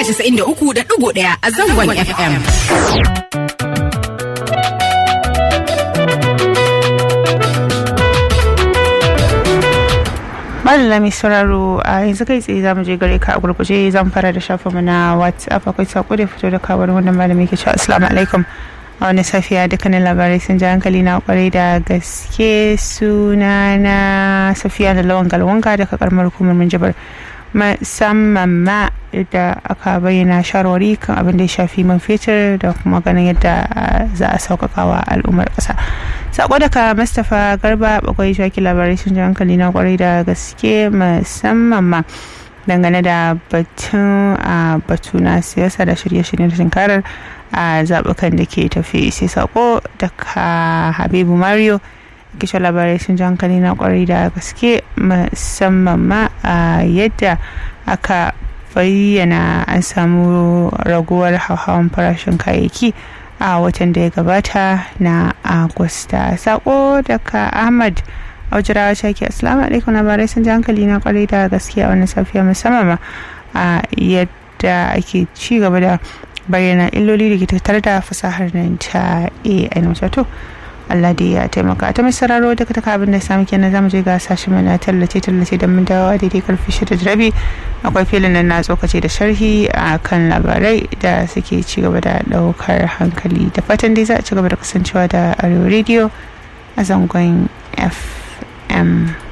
93.1 a zangon FM. Malala mai sauraro a yanzu kai tsaye za mu je gare ka a gurguje zan fara da shafinmu na WhatsApp akwai sako da fito da kawar wannan malami ke cewa assalamu alaikum a wani safiya dukkanin labarai sun ji hankali na kwarai da gaske suna na safiya da lawan galwanga daga karamar hukumar minjibar musamman ma yadda aka bayyana shawarwari kan abin da ya shafi man fetur da kuma ganin yadda za a sauƙaƙa wa al'ummar ƙasa sako daga mustapha garba bakwai shaki labarai sun ji hankali na kwarai da gaske musamman ma dangane da batun a batu na siyasa da shirye-shiryen tunkarar a zaɓukan da ke tafi sai sako daga habibu mario kishe labarai sun ji hankali na kwarai da gaske musamman ma a yadda aka bayyana an samu raguwar hauhawan farashin kayayyaki a watan da ya gabata na agusta sako daga ahmad aujirawa shaki assalamu alaikum labarai sun ji hankali na kwarai da gaske a wannan safiya musamman ma a yadda ake ci gaba da bayyana illoli da ke tattare da fasahar nan ta ai wato Allah da ya taimaka ta mai sararo daga taka abin da samu kenan zamu je ga sashen mana tallace tallace da mun dawo daidai karfi shida da rabi akwai filin nan na tsokace da sharhi a kan labarai da suke ci gaba da daukar hankali da fatan dai za a ci gaba da kasancewa da arewa radio a zangon fm